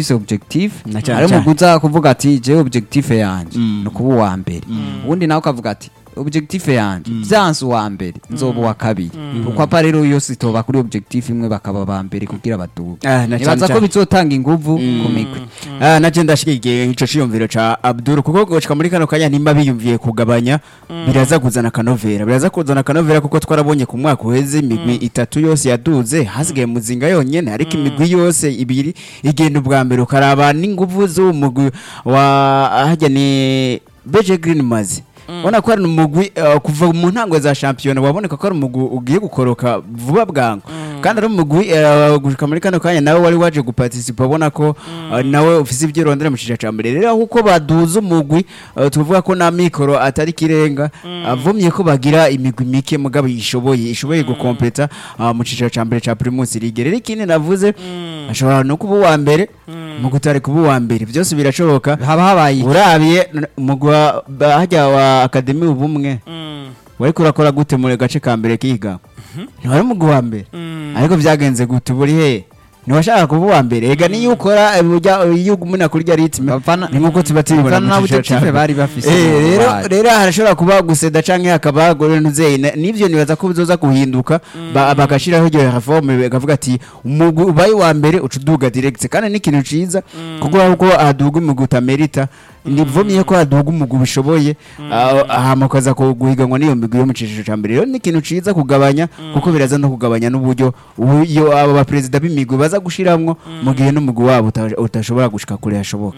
ufise objectif Na cyane ari cyane. umugwi uza kuvuga ati jewe objectif yanje ni ukuba uwa mbere ubundi nawe ukavuga ati objectif yanje vyanse uwa mbere nzoba uwa kabiri kuko apa rero yose itoba kuri objectif imwe bakaba ba mbere kugira baduge Ah, na nibaza cyane ko cyane. bizotanga inguvu ku migwi Ah, naje ndashigikiye ico ciyumviro ca Abdul kuko gushika muri kano kanya nimba biyumviye kugabanya biraza kuzana kanovera biraza kuzana kanovera kuko twarabonye ku mwaka uheze imigwi itatu yose yaduze hasigaye muzinga yonyene ariko imigwi yose ibiri igenda ubwa mbere ukaraba n'inguvu z'uwo mugwi wa hajya ni Beje Green Mazi ubona ko ari umugwi uh, kuva mu ntango za shampiyona waboneka ko ari umugwi ugiye gukoroka vuba bwangu kandi ari umugwi uh, gushika muri kano kanya nawe wari waje guparticipa ubona ko uh, nawe ufise ibyo rondera mu ciciro ca mbere rero ahuko baduza umugwi uh, tuvuga ko na mikoro atari kirenga avumye ko bagira imigwi mike mugabo ishoboye ishoboye gukompeta uh, mu ciciro ca mbere ca Primus League rero ikindi navuze ashobora no kuba uwa mbere mu gutari kuba uwa mbere byose birashoboka haba habaye iki? urabiye n- umugwi wa ba- hajya wa akademi ubumwe wari kurakora gute mu gace ka mbere kiga ntiwari umugwi wa mbere ariko byagenze gute buri hehe ntiwashaka kuba uwa mbere ega niyo ukora eh, ujya iyo ugumuna kurya ritme Bapfana- ni nkuko tuba tubibona bapfana mu na ciciro objectif ca mbere. bari bafise Eh, mu rero bari. rero harashobora kuba guseda canke hakaba gore nuzeye na- nivyo nibaza ko bizoza guhinduka ba- bagashiraho iryo reforme bakavuga ati umugwi ubaye wa mbere uca uduga direct kandi ni ikintu ciza kuko uko haduga umugwi utamerita nivumye ko haduga umugwi ubishoboye ah, hama ukaza ku- guhiganwa n'iyo migwi yo mu ciciro ca mbere rero ni ikintu ciza kugabanya kuko biraza no kugabanya n'uburyo uburyo abo baperezida b'imigwi baza gushiramwo mu gihe n'umugwi wabo uta- utashobora gushika kure hashoboka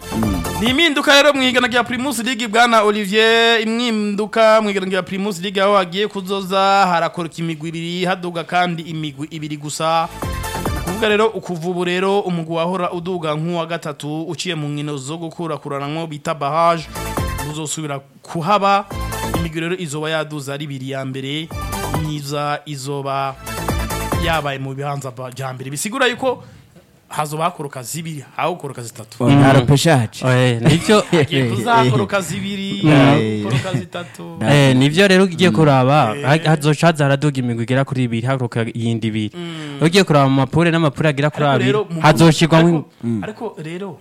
ni impinduka rero mu igana rya Primus League bwana Olivier impinduka mu igana rya Primus League aho hagiye kuzoza harakoroka imigwi ibiri haduga kandi imigwi ibiri gusa kuvuga rero ukuva ubu rero umugwi wahora uduga nk'uwa gatatu uciye mu nkino zo gukurakuranamwo bita barrage uzosubira kuhaba imigwi rero izoba yaduza ari ibiri ya mbere myiza izoba yabaye mu bihanza bya mbere bisigura yuko hazoba hakoroka zibiri hawukoroka zitatu ntaropeshaje Eh, nivyo Hagiye kuzakoroka zibiri Eh. koroka zitatu Eh, nivyo rero ugiye kuraba ha- hazoca haza haraduga imigwi igera kuri ibiri haruka iyindi ibiri ugiye kuraba mu mapure n'amapure agera kuri Ariko abiri rero mu- hazoshirwamo ariko- ariko rero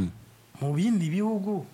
mu bindi bihugu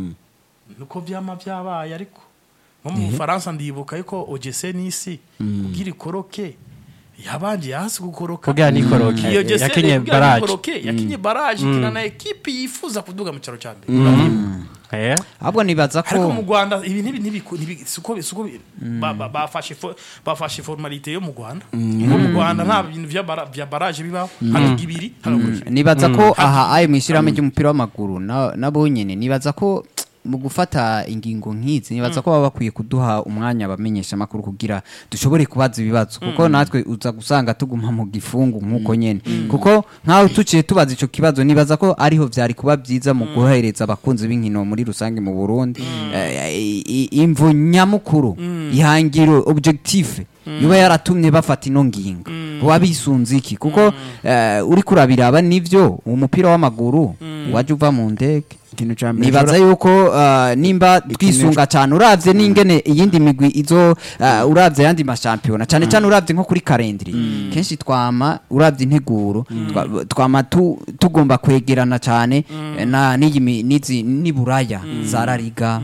nuko vyama vyabaye ariko nko mu Bufaransa ndibuka yuko OGC n'isi kugira ikoroke yabanje hasi gukoroka kugira nikoroke iyo OGC yakenye kugira baraje ikoroke yakinye baraje ikina na ekipi yifuza kuduga mu cyaro cya mbere Eh, ahubwo nibaza ariko mu ko Rwanda ibi ntibi ntibi ntibi- siko siko bi- ba- ba- bafashe fo- bafashe formalite yo mu Rwanda ngo mu Rwanda nta bintu vya bara- vya barrage bibaho hanoga ibiri hanoga ibiri nibaza ko aha ayo mu ishyirahamwe ry'umupira w'amaguru na- nabo nyine nibaza ko mu gufata ingingo nk'izi nibaza ko baba bakwiye kuduha umwanya abamenyesha amakuru kugira dushobore kubaza ibibazo kuko natwe uza gusanga tuguma mu gifungu nk'uko nyene kuko nk'aho tuciye tubaza ico kibazo nibaza ko ariho vyari kuba vyiza mu guhereza abakunzi b'inkino muri rusange mu Burundi eh, i- i- imvo nyamukuru ihangiro objectif yuba yaratumye bafata ino ngingo wabisunze iki kuko eh, uriko urabiraba nivyo umupira w'amaguru waje uva mu ndege ikintu ca mbere nibaza yuko uh, nimba twisunga cyane uravye n'ingene iyindi migwi izo uh, uravye yandi mashampiyona cyane cyane uravye nko kuri kalendri kenshi twama uravye integuro twa- twama tu- tugomba kwegerana cyane na n'iyi mi- n'izi niburaya za La Liga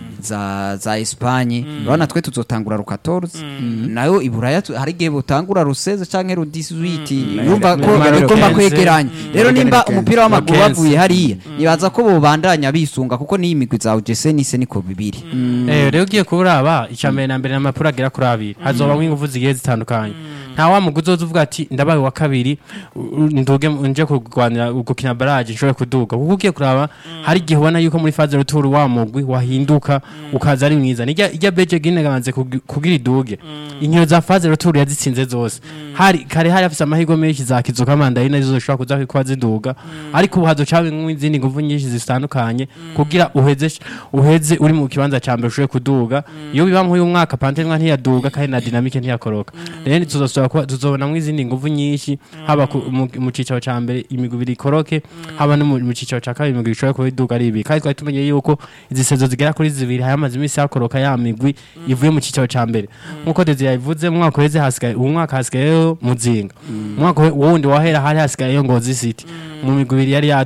za za Espagne urabona twe tuzotangura ru 14 nayo iburaya tu- hari igihe butangura ruseze canke ru 18 yumva ko Numero ugomba 15. kwegeranya rero nimba Numero umupira w'amaguru 15. bavuye hariya nibaza ko bobandanya bisunga kuko n'iyi migwi za UGC nise niko bibiri Eh, rero ugiye kuraba icya mbere na mbere n'amapuro agera kuri abiri hazobamwo ingufu zigiye zitandukanye nta wa muguzi uzoza uvuga ati ndabaye wa kabiri u- u- nduge nje kurwanira gukina baraje nshobore kuduga kuko ugiye kuraba hari igihe ubona yuko muri faze ruturu wa mugwi wahinduka ukaza ari mwiza nijya ijya beje gine gabanze kugi- kugira iduge inkino za faze ruturu yazitsinze zose hari kare hari afise amahirwe menshi za kizuka mandarina zizo zishobora kuza kuba ziduga ariko ubu hazoca izindi nguvu nyinshi zitandukanye kugira uheze uheze uri mu kibanza ca mbere ushobore kuduga iyo biba nk'uyu mwaka pantenwa ntiyaduga kandi na dinamike ntiyakoroka rero tuzosubira kuba tuzobonamwo izindi nguvu nyinshi haba ku- mu- mu cicaro ca mbere imigwi ibiri ikoroke haba no mu mu cicaro ca kabiri imigwi ishobora kuba iduga ari ibiri kandi twari tumenye yuko izi sezo zigera kuri zibiri hari hamaze iminsi hakoroka ya migwi ivuye mu cicaro ca mbere nk'uko Desire yabivuze mu mwaka uheze hasigaye uwu mwaka hasigayeyo muzinga mu mwaka wundi wahera hari hasigayeyo ngozi city mu migwi ibiri yari